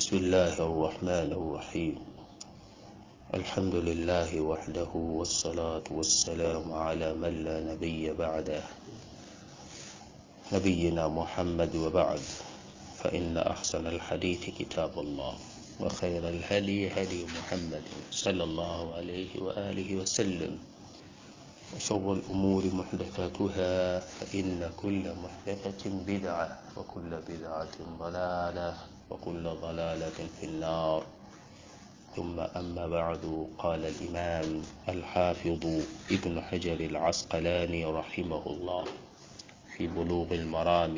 بسم الله الرحمن الرحيم الحمد لله وحده والصلاة والسلام على من لا نبي بعده نبينا محمد وبعد فإن أحسن الحديث كتاب الله وخير الهدي هدي محمد صلى الله عليه وآله وسلم وشر الأمور محدثاتها فإن كل محدثة بدعة وكل بدعة ضلالة وكل ضلالة في النار ثم أما بعد قال الإمام الحافظ ابن حجر العسقلاني رحمه الله في بلوغ المرام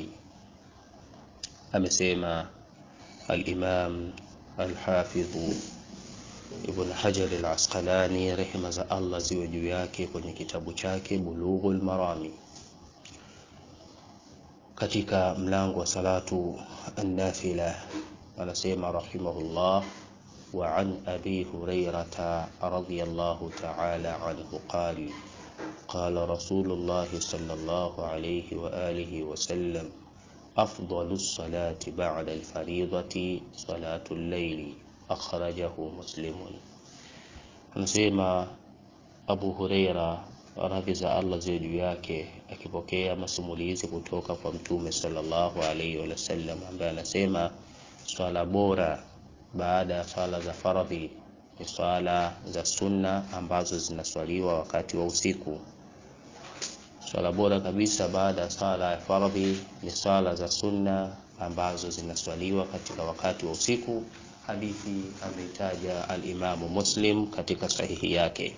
أمسيما الإمام الحافظ Ibn Hajar al-Asqalani rehema za Allah ziwe juu yake kwenye kitabu chake Bulughul Marami katika mlango wa salatu an-nafila anasema rahimahullah wa an abi hurairata radiyallahu ta'ala anhu qala قال رسول الله صلى الله عليه وآله وسلم أفضل الصلاة بعد الفريضة صلاة الليل akhrajahu muslimun anasema abu hureira radhi za allah ziwe juu yake akipokea masimulizi kutoka kwa mtume sallallahu alaihi wasallam ambaye anasema swala bora baada ya swala za faradhi ni swala za sunna ambazo zinaswaliwa wakati wa usiku swala bora kabisa baada ya swala ya faradhi ni swala za sunna ambazo zinaswaliwa katika wakati wa usiku hadithi ameitaja al-Imamu Muslim katika sahihi yake.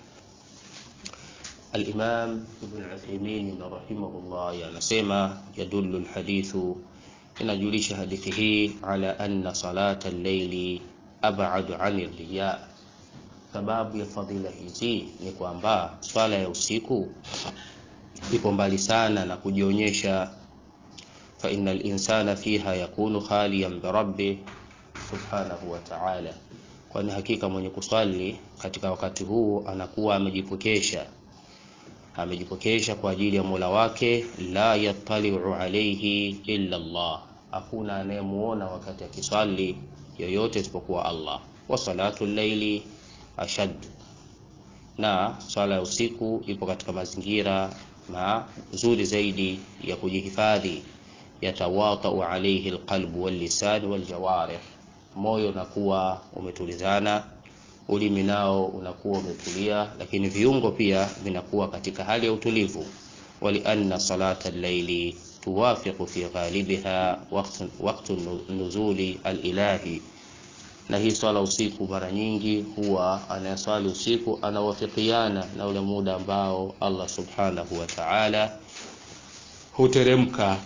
Al-Imam Ibn Uthaymeen rahimahullah yanasema yadullu al-hadithu, inajulisha hadithi hii ala anna salata al-layli ab'adu 'ani riya. Sababu ya fadhila hizi ni kwamba swala ya usiku ipo mbali sana na kujionyesha, fa innal insana fiha yakunu khaliyan bi rabbih subhanahu wa ta'ala, kwani hakika mwenye kuswali katika wakati huu anakuwa amejipokesha amejipokesha kwa ajili ya Mola wake, la yattali'u alayhi illa Allah, hakuna anayemuona wakati akiswali yoyote isipokuwa Allah. Wa salatu llaili ashad, na swala ya usiku ipo katika mazingira mazuri zaidi ya kujihifadhi, yatawatau alayhi alqalbu wallisan waljawarih moyo unakuwa umetulizana, ulimi nao unakuwa umetulia, lakini viungo pia vinakuwa katika hali ya utulivu. walianna salata al-layli tuwafiqu fi ghalibiha waqtu nuzuli al-ilahi, na hii swala usiku mara nyingi huwa anayeswali usiku anawafikiana na ule muda ambao Allah subhanahu wa ta'ala huteremka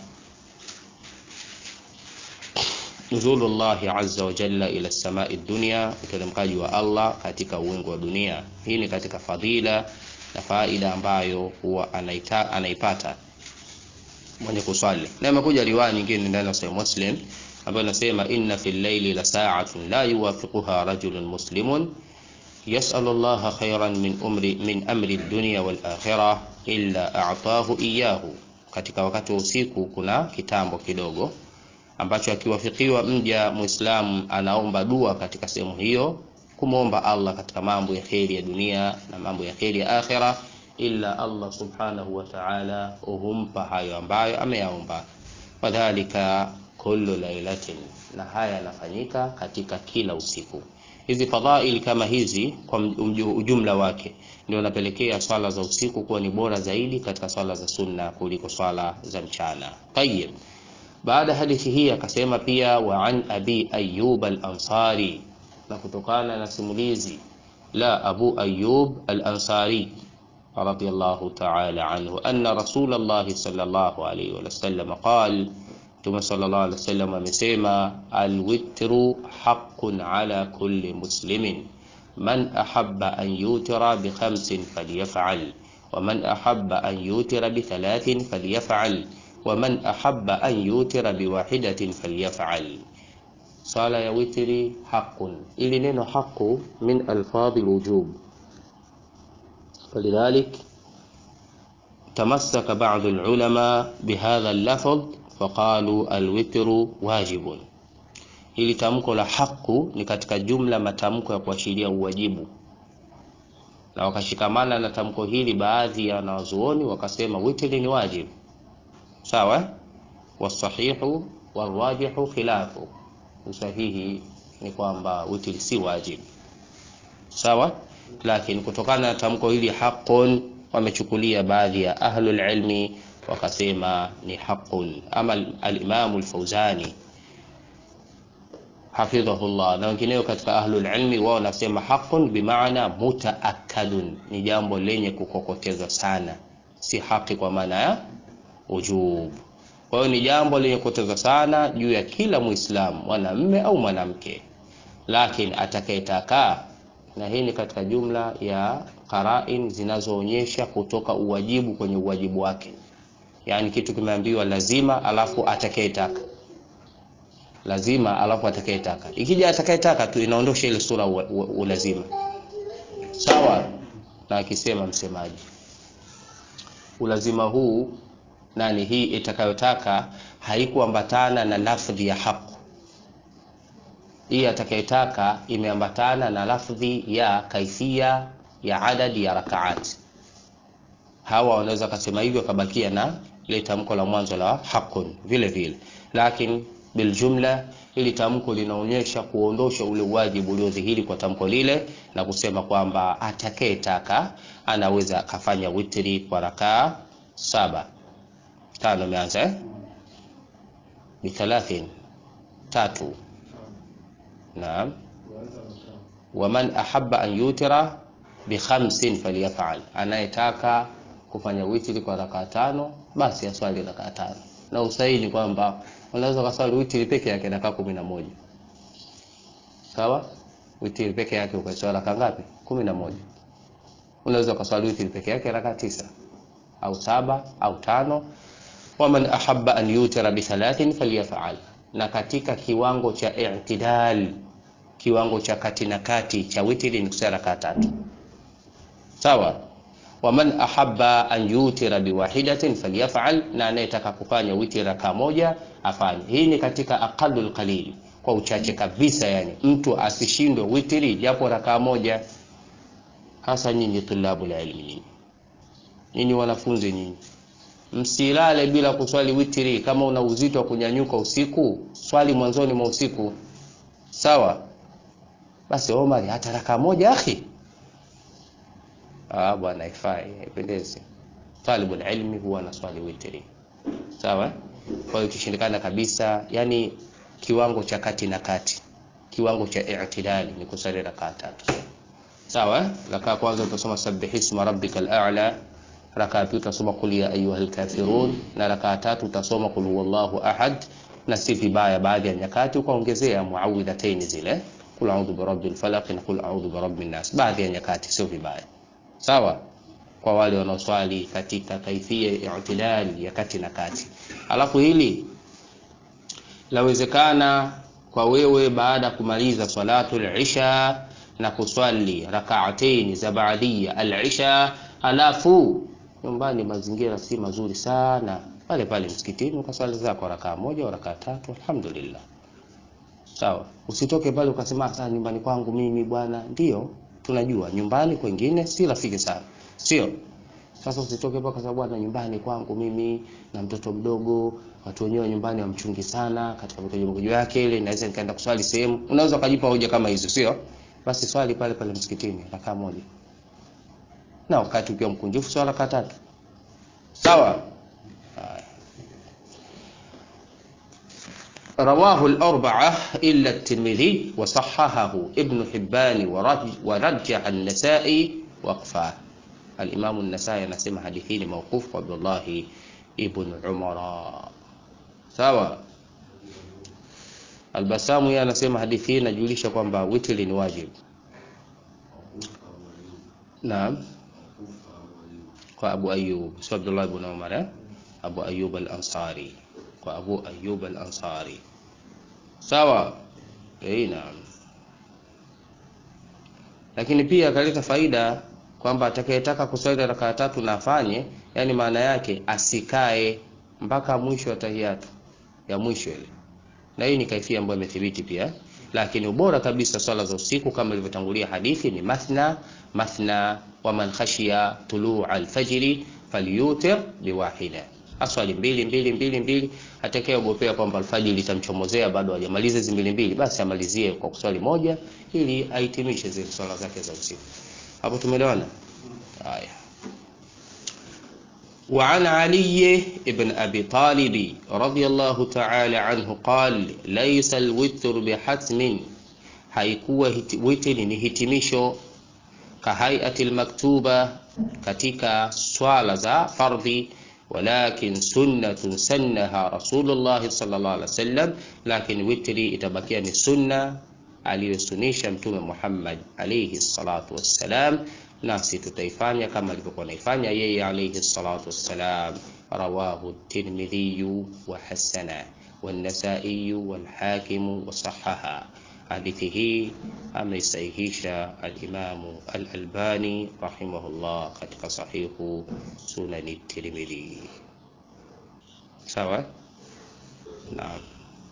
nuzulu llahi azza wa jalla ila samai dunya, uteremkaji wa Allah katika uwingu wa dunia. Hii ni katika fadhila na faida ambayo huwa anaita, anaipata mwenye kuswali, na imekuja riwaya nyingine ndani ya Sahih Muslim ambayo inasema inna fil layli la sa'atun la yuwafiquha rajulun muslimun yas'alu Allah khayran min umri min amri dunya wal akhirah illa a'tahu iyyahu, katika wakati wa usiku kuna kitambo kidogo ambacho akiwafikiwa mja Muislamu anaomba dua katika sehemu hiyo, kumwomba Allah katika mambo ya kheri ya dunia na mambo ya kheri ya akhira, illa Allah subhanahu wa ta'ala humpa hayo ambayo ameyaomba. Wadhalika kullu lailatin, na haya yanafanyika katika kila usiku. Hizi fadhaili kama hizi kwa ujumla wake ndio napelekea swala za usiku kuwa ni bora zaidi katika swala za sunna kuliko swala za mchana. Tayyib. Baada hadithi hii akasema pia wa an abi ayyub al-ansari, na kutokana na simulizi la Abu Ayyub al-Ansari radiyallahu ta'ala anhu anna Rasulullah sallallahu alayhi wa sallam qala, Mtume sallallahu alayhi wasallam amesema alwitru haqqun ala kulli muslimin man ahabba an yutira bi khamsin falyaf'al wa man ahabba an yutira bi thalathin falyaf'al waman ahabba an yutira biwahidatin falyaf'al. Sala ya witri haqqun, ili neno haqqu min alfadhi alwujub, falidhalik tamassaka ba'd alulama bihadha allafdh faqalu alwitru wajibun. Hili tamko la haqu ni katika jumla matamko ya kuashiria uwajibu, na wakashikamana na tamko hili baadhi ya wanazuoni wakasema witri ni wajibu. Sawa, wasahihu warajihu khilafu, usahihi ni kwamba witri si wajibu. Sawa, lakini kutokana na tamko hili haqqun, wamechukulia baadhi ya ahlul ilmi wakasema ni haqqun. Ama al-Imam al-Fauzani hafidhahullah na wengineo katika ahlul ilmi wao wanasema haqqun bimaana mutaakkadun, ni jambo lenye kukokotezwa sana, si haki kwa maana ya ujub. Kwa hiyo ni jambo lenye kukokotezwa sana juu ya kila Muislamu, mwanamme au mwanamke, lakini atakayetaka, na hii ni katika jumla ya qarain zinazoonyesha kutoka uwajibu kwenye uwajibu wake, yaani kitu kimeambiwa lazima, alafu atakayetaka lazima alafu atakayetaka. Ikija atakayetaka tu inaondosha ile sura ulazima, sawa na akisema msemaji ulazima huu nani, hii itakayotaka haikuambatana na lafdhi ya haq. Hii atakayetaka imeambatana na lafdhi ya kaifia ya adadi ya rakaati. Hawa wanaweza kasema hivyo, kabakia na ile tamko la mwanzo la haqqun vile vile, lakini biljumla ili tamko linaonyesha kuondosha ule wajibu uliodhihiri kwa tamko lile na kusema kwamba atakayetaka anaweza akafanya witri kwa rakaa saba. Tano imeanza eh? bithalathin tatu. Naam, waman ahabba an yutira bi khamsin falyafal, anayetaka kufanya witri kwa rakaa tano basi aswali rakaa tano, na usahihi ni kwamba unaweza ukaswali witri peke yake rakaa kumi na moja sawa. Witri peke yake ukaswali rakaa ngapi? kumi na moja. Unaweza ukaswali witri peke yake rakaa tisa au saba au tano. Waman ahabba an yutira bi thalathin falyafal, na katika kiwango cha i'tidal, kiwango cha kati na kati cha witri ni kuswali rakaa tatu sawa. Waman ahabba an yutira biwahidatin falyafal, na anayetaka kufanya witri rakaa moja afanye. Hii ni katika aqallul qalil, kwa uchache kabisa, yani mtu asishindwe witri japo rakaa moja. Hasa nyinyi tulabul ilmi, nyinyi nyinyi wanafunzi, nyinyi msilale bila kuswali witri. Kama una uzito wa kunyanyuka usiku, swali mwanzoni mwa usiku, sawa. Basi Omar, hata rakaa moja akhi Ah, bwana ifai, haipendezi. Talibul ilmi huwa na swali witri, sawa. Kwa hiyo ikishindikana kabisa, yani kiwango cha kati na kati, kiwango cha i'tidali ni kusali rakaa tatu, sawa. Rakaa kwanza utasoma sabbih isma rabbikal a'la, rakaa pili utasoma qul ya ayyuhal kafirun, na rakaa tatu utasoma qul huwallahu ahad, na si vibaya baadhi ya nyakati ukaongezea muawwidhataini zile, qul a'udhu birabbil falaq na qul a'udhu birabbin nas, baadhi ya nyakati sio vibaya sawa kwa wale wanaoswali katika kaifia i'tidal ya kati na kati. Alafu hili lawezekana kwa wewe baada ya kumaliza salatul isha na kuswali rak'atayn za ba'diyya al-isha, alafu nyumbani mazingira si mazuri sana, pale pale msikitini ukaswali zako rakaa moja au rakaa tatu, alhamdulillah. Sawa, usitoke pale ukasema sasa nyumbani kwangu mimi bwana, ndio tunajua nyumbani kwengine si rafiki sana, sio? Sasa usitoke hapa kwa sababu bwana, nyumbani kwangu mimi na mtoto mdogo, watu wenyewe nyumbani wamchungi sana katika mikojo yake ile, naweza nikaenda kuswali sehemu. Unaweza ukajipa hoja kama hizo, sio? Basi swali pale pale msikitini rakaa moja, na wakati ukiwa mkunjufu swala rakaa tatu, sawa. Rawahu al-arba'a illa at-Tirmidhi wa sahhahahu Ibn Hibban wa rajjaha an-Nasa'i waqfa. Al-Imam an-Nasa'i anasema hadithi ni mawquf kwa Abdullah ibn Umar. Sawa. Al-Basamu yeye anasema hadithi inajulisha kwamba witri ni wajibu. Naam. Kwa Abu Ayyub, sio Abdullah ibn Umar eh? Abu Ayyub al-Ansari. Kwa Abu Ayyub al-Ansari. Sawa. Eh, naam. Lakini pia akaleta faida kwamba atakayetaka kuswali rakaa tatu na afanye, yani maana yake asikae mpaka mwisho wa tahiyatu ya mwisho ile, na hii ni kaifia ambayo imethibiti pia lakini ubora kabisa swala za usiku kama ilivyotangulia hadithi ni mathna mathna wa man khashiya tuluu alfajiri falyutir biwahida aswali mbili mbili mbili mbili atakayeogopea kwamba alfajiri itamchomozea bado hajamaliza hizi mbili mbili basi amalizie kwa kuswali moja ili ahitimishe zile swala zake za usiku hapo tumeelewana haya وعن علي بن أبي طالب رضي الله تعالى عنه قال ليس الوتر بحتم haikuwa witri ni hitimisho kahaiati lmaktuba katika swala za fardhi walakin sunnatun sannaha rasulullahi sallallahu alaihi wasallam lakin witri itabakia ni sunna aliyosunisha mtume Muhammad alayhi salatu wassalam nasi tutaifanya kama alivyokuwa naifanya yeye alayhi salatu wassalam rawahu tirmidhi wa hasana والنسائي والحاكم وصححها hadithi hii ameisahihisha alimamu al-Albani rahimahullah katika sahihu sunani Tirmidhi. Sawa? Naam.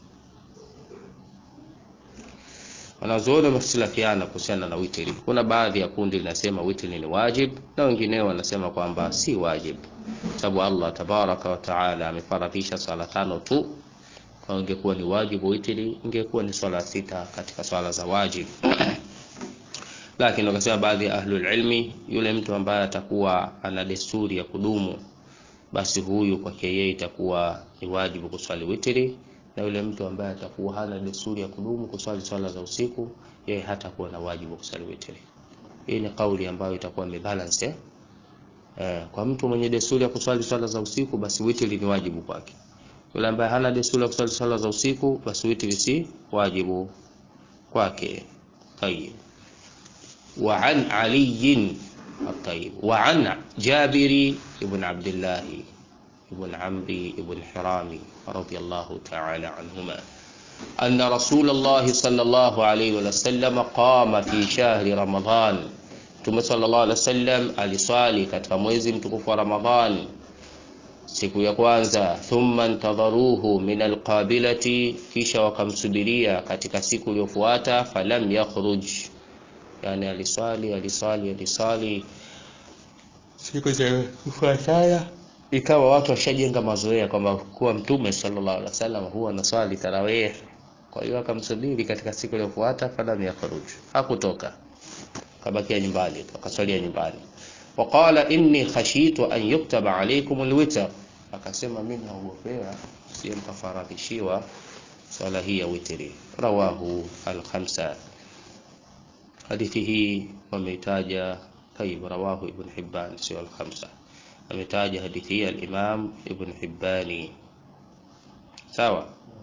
Wanazuoni wamehitilafiana kuhusiana na witri. Kuna baadhi ya kundi linasema witri ni wajib na wengineo wanasema kwamba si wajib, sababu Allah tabaraka wa taala amefaradhisha sala tano tu kama ingekuwa ni wajibu witri ingekuwa ni swala sita katika swala za wajib lakini wakasema baadhi ya ahlul ilmi yule mtu ambaye atakuwa ana desturi ya kudumu basi huyu kwake yeye itakuwa ni wajibu kuswali witri na yule mtu ambaye atakuwa hana desturi ya kudumu kuswali swala za usiku yeye hatakuwa na wajibu kuswali witri hii ni kauli ambayo itakuwa imebalance eh? Eh, kwa mtu mwenye desturi ya kuswali swala za usiku basi witri ni wajibu kwake yule ambaye hana desturi ya kuswali swala za usiku basi witri si wajibu kwake tayib wa an ali الطيب وعن جابر بن عبد الله بن عمرو بن حرام رضي الله تعالى عنهما أن رسول الله صلى الله عليه وسلم قام في شهر رمضان ثم صلى الله عليه وسلم aliswali katika mwezi mtukufu wa Ramadhan siku ya kwanza thumma ntadharuhu min alqabilati kisha wakamsubiria katika siku iliyofuata falam yakhruj yani aliswali aliswali aliswali siku za kufuatana ikawa watu washajenga mazoea kwamba kuwa mtume sallallahu alaihi wasallam huwa anaswali tarawih kwa hiyo akamsubiri katika siku iliyofuata falam yakhruj hakutoka kabakia nyumbani akaswalia nyumbani waqala inni khashitu an yuktaba alaykum alwitr akasema mimi naogopea sije mkafaradhishiwa swala hii ya witri rawahu al-khamsa hadithi hii wameitaja طيب رواه ابن حبان سوى الخمسة ametaja hadithi hii al-Imam Ibn Hibbani sawa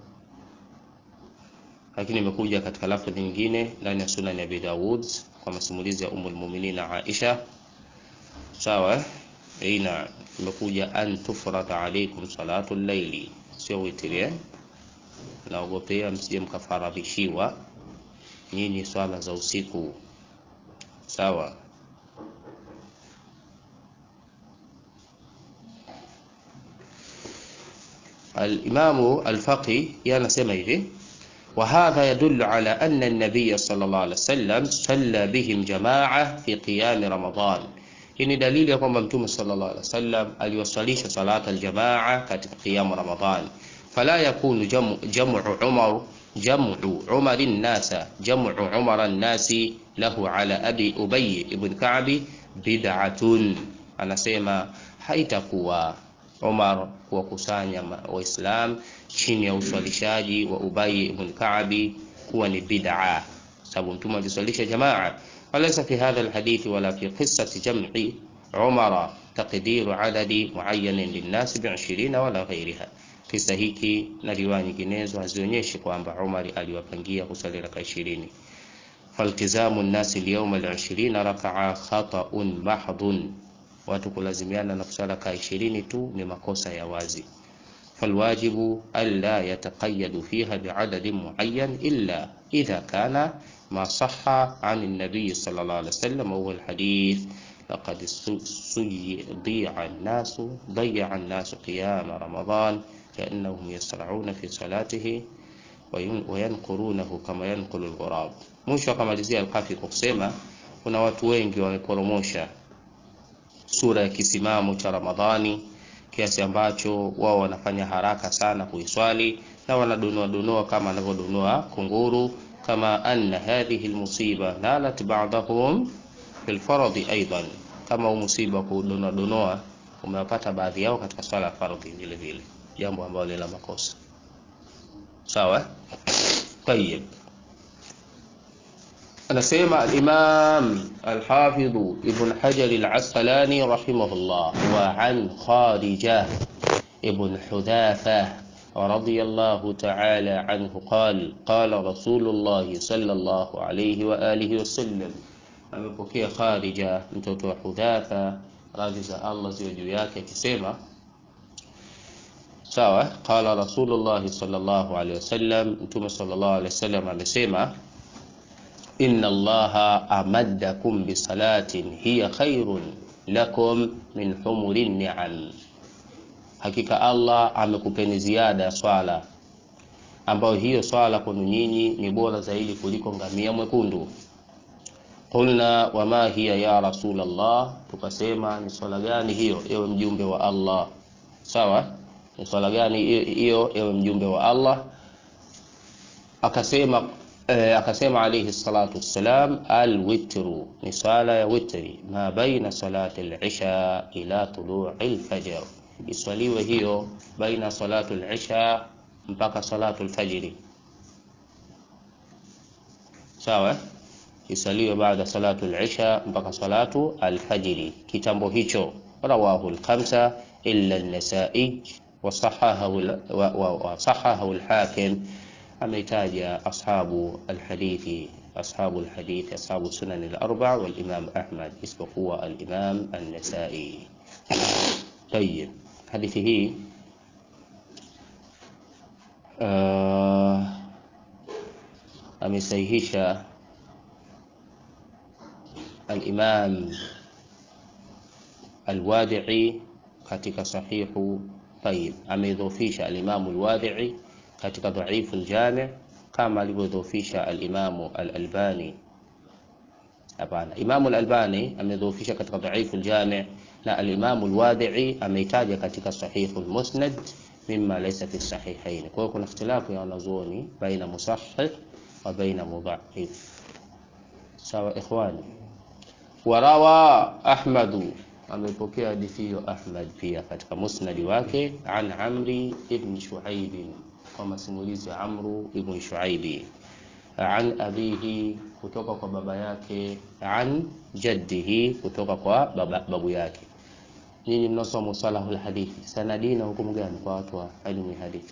lakini imekuja katika lafdhi nyingine ndani ya Sunan Abi Dawud kwa masimulizi ya Ummul Mu'minin Aisha sawa ina imekuja an tufrada alaykum salatu llaili sio witri eh naogopea msije mkafaradhishiwa nyinyi swala za usiku sawa الإمام الفقي ينسمى hivi وهذا يدل على أن النبي صلى الله عليه وسلم صلى بهم جماعة في قيام رمضان hii ni dalili ya kwamba mtume sallallahu alaihi wasallam aliwasalisha salata aljamaa katika qiyamu ramadhan fala yakunu jamu jamu umar jamu umar an-nasa jamu umar an-nasi lahu ala abi ubay ibn ka'b bid'atun anasema haitakuwa Umar kuwakusanya Waislam chini ya uswalishaji wa Ubay ibn Ka'bi kuwa ni bid'a, sababu mtume aliswalisha jamaa. Walaysa fi hadha alhadith wala fi qissati jam'i Umar taqdiru adadi muayyanin linnas bi 20 wala ghayriha. Kisa hiki na riwaya nyinginezo hazionyeshi kwamba Umar aliwapangia kuswali raka 20. فالتزام الناس اليوم العشرين ركعة خطأ محض watu kulazimiana na kusala kaa ishirini tu ni makosa ya wazi falwajibu alla yataqayyadu fiha bi'adadin muayyan illa idha kana ma sahha 'an an-nabiy sallallahu alayhi wasallam huwa al-hadith laqad suyyi'a an-nasu ضيع الناس قيام رمضان كأنهم يسرعون في صلاته wayanqurunahu kama yanqulu alghurab. Mwisho akamalizia Alkafi kwa kusema kuna watu wengi wameporomosha sura ya kisimamo cha Ramadhani kiasi ambacho wao wanafanya haraka sana kuiswali na wanadonoa donoa kama anavyodonoa kunguru, kama anna hadhihi almusiba nalat ba'dahum fil faradhi aidan, kama huu musiba kudonoa donoa umewapata baadhi yao katika swala ya fardhi vile vile, jambo ambalo ni la makosa. Sawa, tayeb. Anasema al-Imam al-Hafidh Ibn Hajar al-Asqalani rahimahullah, wa an Kharija ibn Hudhafa radiyallahu ta'ala anhu qala qala Rasulullah sallallahu alayhi wa alihi wasallam, amepokea Kharija mtoto wa Hudhafa radhi za Allah ziwe juu yake akisema sawa, qala Rasulullah sallallahu alayhi wasallam, mtume sallallahu alayhi wasallam amesema inna allaha amaddakum bisalatin hiya khairun lakum min humuri ni'am, hakika Allah amekupeni ziada ya swala ambayo hiyo swala kwenu nyinyi ni bora zaidi kuliko ngamia mwekundu. Qulna wama hiya ya Rasulullah, tukasema ni swala gani hiyo ewe mjumbe wa Allah? Sawa, ni swala gani hiyo ewe mjumbe wa Allah? Akasema Eh, akasema alayhi salatu wassalam, alwitru ni swala ya witri, ma baina salati al-isha ila tulu'i al-fajr, iswaliwe hiyo baina salatu al-isha mpaka salatu al-fajri. Sawa, iswaliwe baada salatu al-isha mpaka salatu al-fajri, kitambo hicho. Rawahu al-khamsa illa an-nasa'i wa sahahahu al-hakim ameitaja ashabu alhadithi ashabu alhadithi ashabu sunan al-arba wal imam Ahmad isipokuwa al-imam an-Nasa'i. Tayib, hadithi hii uh, amesahihisha al-imam al-Wadi'i katika sahihu. Tayib, ameidhofisha al-imam al-Wadi'i katika dhaifu aljami kama alivyodhoofisha alimamu al-Albani. Hapana, Imamu al-Albani amedhoofisha katika dhaifu aljami na alimamu al-Wadi'i ameitaja katika sahihu al-Musnad mimma laysa fi sahihain. Kwa hiyo kuna ikhtilafu ya wanazuoni baina musahih wa baina mudha'if. Sawa ikhwani. Warawa Ahmadu amepokea hadithi hiyo Ahmad pia katika musnadi wake an Amri ibn Shuaib kwa masimulizi ya Amru ibn Shuaibi an abihi, kutoka kwa baba yake, an jaddihi, kutoka kwa baba, babu yake. Nyinyi mnasoma musalahul hadithi, sanadi na hukumu gani kwa watu wa elimu ya hadithi?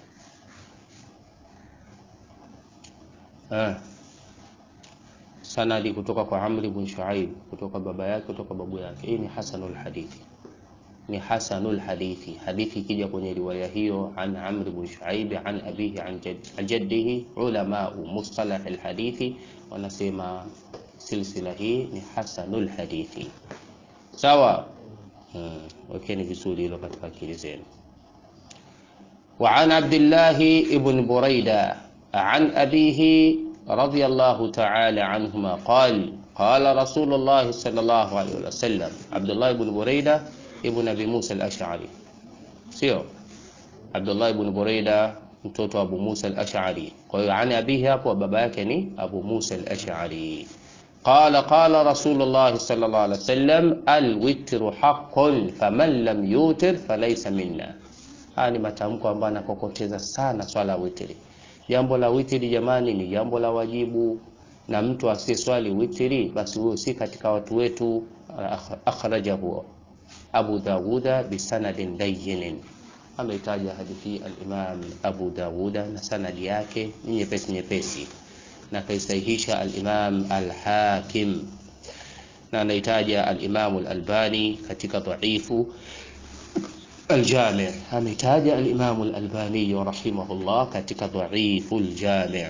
Ah, sanadi kutoka kwa Amr ibn Shuaib, kutoka baba yake, kutoka babu yake. Hii ni hasanul hadithi ni hasanul hadithi. Hadithi ikija kwenye riwaya hiyo an Amr ibn Shuaib an abihi an jaddihi, ulama mustalah alhadithi wanasema silsila hii ni hasanul hadithi. Sawa, hmm. Wekeni vizuri hilo katika akili zenu. Wa an Abdullah ibn Buraida an abihi radiyallahu ta'ala anhuma qala qala Rasulullah sallallahu alayhi wasallam, Abdullah ibn Buraida ibn Abi Musa al-Ash'ari, sio Abdullah ibn Buraida mtoto wa Abu Musa al-Ash'ari. Kwa hiyo ani abihi hapo baba yake ni Abu Musa al-Ash'ari. Qala qala Rasulullah sallallahu alaihi wasallam al-witru haqqun faman lam yutir falaysa minna. Haya ni matamko ambayo anakokoteza sana swala ya witri. Jambo la witri jamani, ni jambo la wajibu, na mtu asiyeswali witri basi huyo si katika watu wetu. Akhrajahu Abu Dawuda bisanadin layyin, ameitaja hadithi al-Imam Abu Dawuda na sanadi yake ni nyepesi nyepesi, na kaisahihisha al-Imam al-Hakim na anaitaja al-Imam al-Albani katika dhaifu al-Jami', ameitaja al-Imam al-Albani rahimahullah katika dhaifu al-Jami'.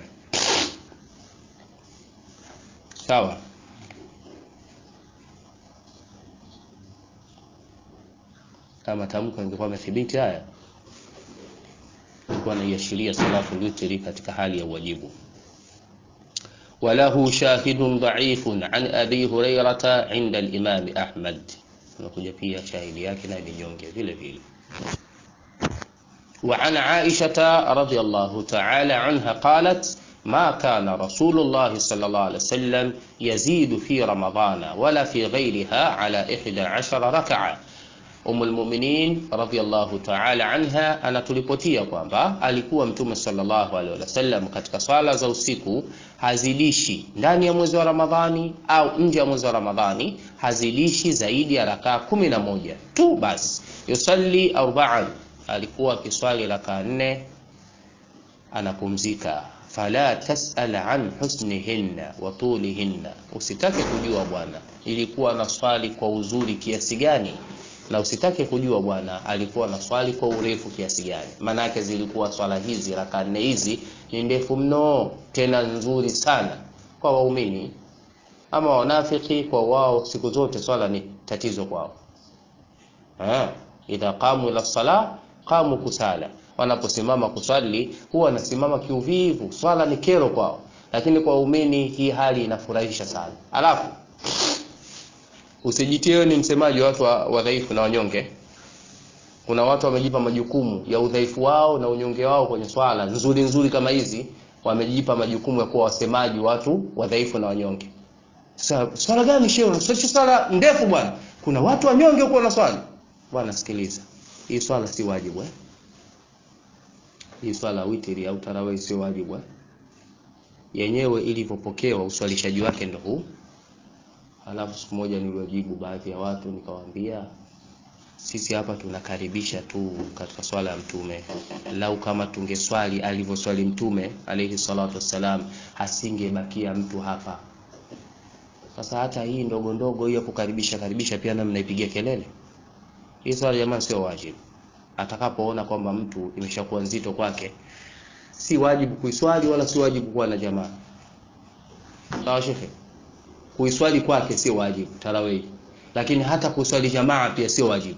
Sawa. Kama tamko ingekuwa imethibiti haya alikuwa anaiashiria salatu witri katika hali ya uwajibu وله شاهد ضعيف عن أبي هريرة عند الإمام أحمد unakuja pia shahidi yake na vinyonge vile vile وعن عائشة رضي الله تعالى عنها قالت ما كان رسول الله صلى الله عليه وسلم يزيد في رمضان ولا في غيرها على إحدى عشر ركعة Ummul Mu'minin radhiyallahu ta'ala anha anatulipotia kwamba alikuwa Mtume sallallahu alaihi wasallam katika swala za usiku hazidishi ndani ya mwezi wa Ramadhani au nje ya mwezi wa Ramadhani, hazidishi zaidi ya rakaa kumi na moja tu basi. Yusalli arba'an, alikuwa akiswali rakaa nne anapumzika. Fala tas'al an husnihinna wa tulihinna, usitake kujua bwana ilikuwa na swali kwa uzuri kiasi gani na usitake kujua bwana alikuwa na swali kwa urefu kiasi gani. Maanake zilikuwa swala hizi raka nne hizi ni ndefu mno, tena nzuri sana kwa waumini. Ama wanafiki, kwa wao siku zote swala ni tatizo kwao. Ah, idha qamu ila sala qamu kusala, wanaposimama kuswali huwa wanasimama kiuvivu, swala ni kero kwao. Lakini kwa waumini hii hali inafurahisha sana. Alafu usijitie ni msemaji wa watu wadhaifu na wanyonge. Kuna watu wamejipa majukumu ya udhaifu wao na unyonge wao kwenye swala nzuri nzuri kama hizi, wamejipa majukumu ya kuwa wasemaji watu wadhaifu na wanyonge. Sasa swala gani shehe? Sio swala ndefu bwana. Kuna watu wanyonge huko na swali. Bwana sikiliza. Hii swala si wajibu eh? Hii swala witri au tarawih sio wajibu eh? Yenyewe ilivyopokewa uswalishaji wake ndio huu. Halafu siku moja niliwajibu baadhi ya watu nikawaambia, sisi hapa tunakaribisha tu katika swala ya Mtume. Lau kama tungeswali alivyoswali Mtume alayhi salatu wassalam, hasingebakia mtu hapa. Sasa hata hii ndogo ndogo hiyo kukaribisha karibisha pia na mnaipigia kelele. Hii swala jamani, sio wajibu. Atakapoona kwamba mtu imeshakuwa nzito kwake, si wajibu kuiswali wala si wajibu kuwa na jamaa. Sawa shekhe? kuiswali kwake sio wajibu tarawih, lakini hata kuswali jamaa pia sio wajibu.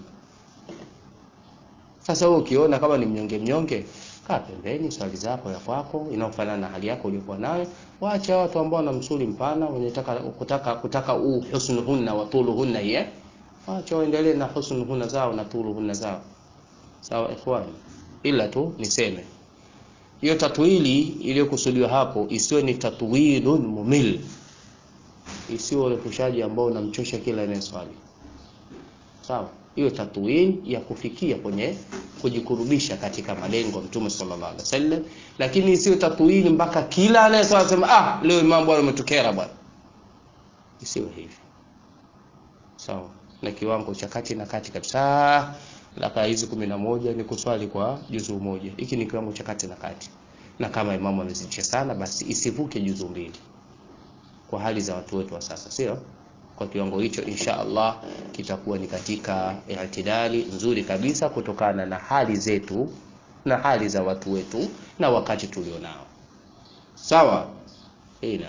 Sasa wewe ukiona kama ni mnyonge mnyonge, kaa pembeni, swali zako ya kwako inaofanana na hali yako uliyokuwa nayo. Waacha watu ambao wana msuli mpana wenye taka kutaka kutaka u husnuhunna wa tuluhunna hiya, waacha waendelee na husnuhunna zao na tuluhunna zao. Sawa ikhwani, ila tu niseme hiyo tatwili iliyokusudiwa hapo isiwe ni tatwilun mumil isiyo urefushaji ambao unamchosha kila anayeswali. Sawa, hiyo tatwin ya kufikia kwenye kujikurubisha katika malengo Mtume sallallahu alaihi wasallam, lakini isiyo tatwin mpaka kila anayeswali sema ah, leo imam bwana umetukera bwana. Isiwe hivi. Sawa, na kiwango cha kati na kati kabisa. Raka hizi kumi na moja ni kuswali kwa juzu moja. Hiki ni kiwango cha kati na kati, na kama imamu amezidisha sana, basi isivuke juzu mbili kwa hali za watu wetu wa sasa, sio kwa kiwango hicho. Insha Allah kitakuwa ni katika i'tidali nzuri kabisa, kutokana na hali zetu na hali za watu wetu na wakati tulionao. Sawa, ina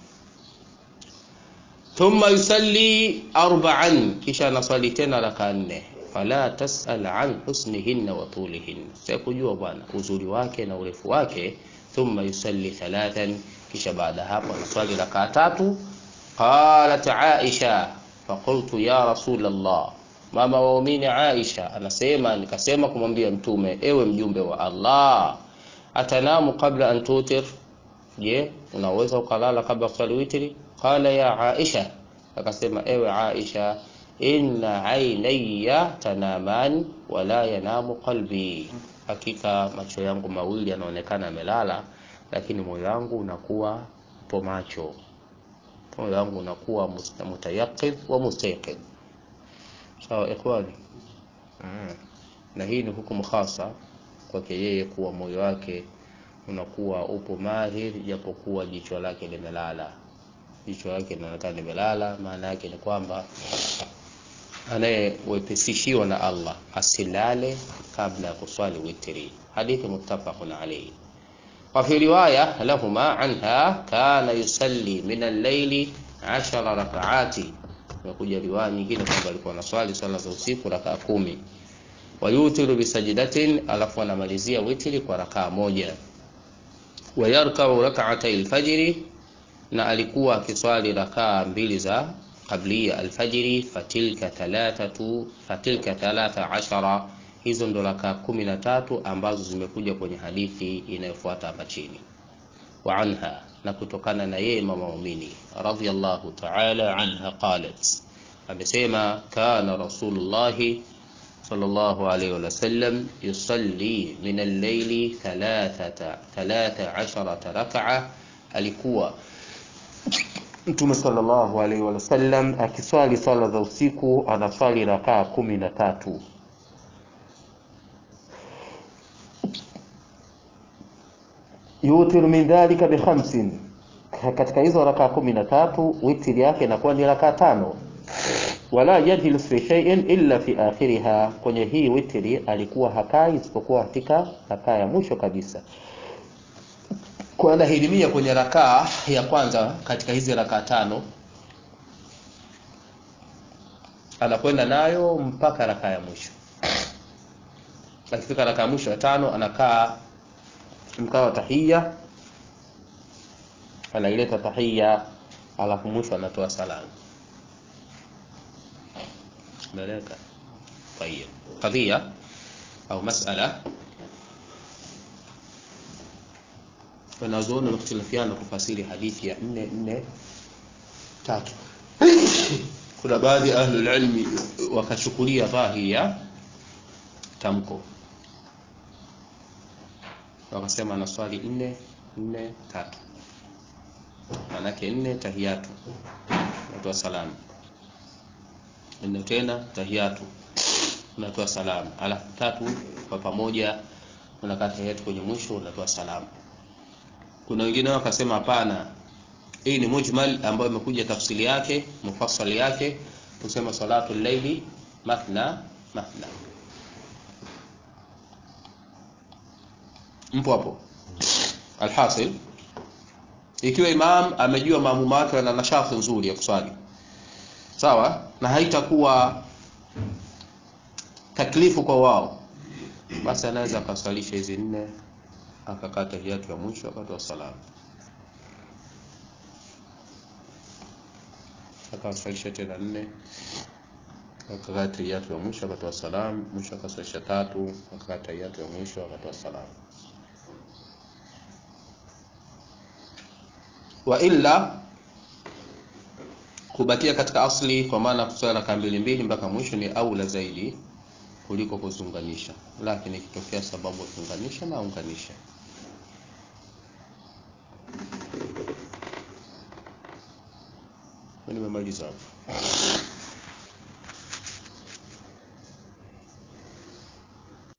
thumma yusalli arba'an, kisha anaswali tena raka nne. Fala tasal an husnihinna wa tulihinna, sikujua bwana uzuri wake na urefu wake. Thumma yusalli thalathan kisha baada hapo anaswali rakaa tatu. Qalat Aisha faqultu ya rasul Allah, mama waumini Aisha anasema nikasema kumwambia Mtume, ewe mjumbe wa Allah, atanamu qabla an tutir, je, unaweza ukalala kabla kuswali witri? Qala ya Aisha, akasema ewe Aisha, inna ainaya tanaman wala yanamu qalbi, hakika macho yangu mawili yanaonekana yamelala lakini moyo wangu unakuwa po macho, moyo wangu unakuwa mutayaqidh wa mustayqidh. Sawa ikhwani, na hii ni hukumu khasa kwake yeye kuwa moyo wake unakuwa upo mahir, japokuwa jicho lake limelala. Jicho lake linaonekana limelala, maana yake ni kwamba anayewepesishiwa na Allah asilale kabla ya kuswali witri. Hadithi muttafaqun alayhi. وفي رواية لهما عنها كان يصلي من الليل عشر ركعات. Imekuja riwaya nyingine kwamba alikuwa anaswali swala za usiku rakaa kumi. wayutiru bisajdatin, alafu anamalizia witri kwa rakaa moja. Wayarkau rak'atay alfajri, na alikuwa akiswali rakaa mbili za qablia alfajiri. Fatilka thalathatu fatilka thalatha ashara, hizo ndo rakaa kumi na tatu ambazo zimekuja kwenye hadithi inayofuata hapa chini. Wa anha, na kutokana na yeye mama muumini radhiyallahu ta'ala anha qalat, amesema kana rasulullahi sallallahu alayhi wa sallam yusalli min al-layli thalathata thalatha asharata rak'a, alikuwa Mtume sallallahu alayhi wa sallam akiswali swala za usiku anaswali rakaa kumi na tatu. Yutiru min dhalika bi khamsin, katika hizo rakaa kumi na tatu witri yake inakuwa ni rakaa tano wala yajlis fi shay'in illa fi akhiriha, kwenye hii witri alikuwa hakai isipokuwa katika rakaa ya mwisho kabisa, kwa anahirimia kwenye rakaa ya kwanza katika hizi rakaa tano, anakwenda nayo mpaka rakaa ya mwisho. Akifika rakaa ya mwisho ya tano, anakaa mkao wa tahiyya, anaileta tahiyya, alafu mwisho anatoa salamu. Meleka tayeb, qadhiya au masala wanazuoni wamekhtalafiana kufasiri hadithi ya nne nne tatu. Kuna baadhi ya ahlul ilmi wakachukulia dhahiri ya tamko, wakasema anaswali nne nne tatu, manake nne tahiyatu, natoa salamu nne tena tahiyatu, unatoa salamu, alafu tatu kwa pamoja unakaa tahiyatu kwenye mwisho unatoa salamu. Kuna wengine wakasema hapana, hii ni mujmal ambayo imekuja tafsiri yake mufassali yake kusema salatu llaili mathna mathna. Mpo hapo? Alhasil, ikiwa imam amejua maamuma wake wana nashati nzuri ya kuswali sawa, na haitakuwa taklifu kwa wao, basi anaweza akaswalisha hizi nne akakaa tahiyatu ya mwisho akatoa salamu, akaswalisha tena nne akakaa tahiyatu ya mwisho akatoa salamu, mwisho akaswalisha tatu akakaa tahiyatu ya mwisho akatoa salamu. Wa illa kubakia katika asli, kwa maana kuswali rakaa mbili mbili mpaka mwisho ni aula zaidi kuliko kuzunganisha, lakini ikitokea sababu ya kuunganisha na unganisha. Nimemaliza hapo.